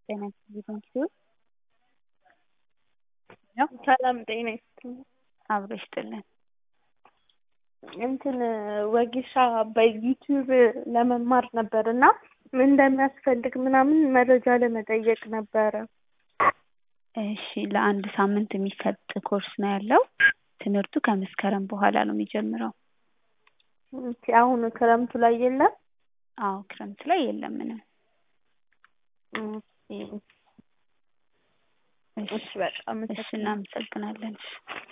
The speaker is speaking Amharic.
ጤና ይስጥልኝ ሲሆን ሰላም ጤና ይስጥልኝ። አብሮ ይስጥልን። እንትን ወጌሻ በዩቲዩብ ለመማር ነበር እና ምን እንደሚያስፈልግ ምናምን መረጃ ለመጠየቅ ነበረ። እሺ ለአንድ ሳምንት የሚሰጥ ኮርስ ነው ያለው። ትምህርቱ ከመስከረም በኋላ ነው የሚጀምረው። ኦኬ፣ አሁን ክረምቱ ላይ የለም? አዎ ክረምት ላይ የለም ምንም። ኦኬ፣ እሺ እሺ በጣም እሺ እናመሰግናለን።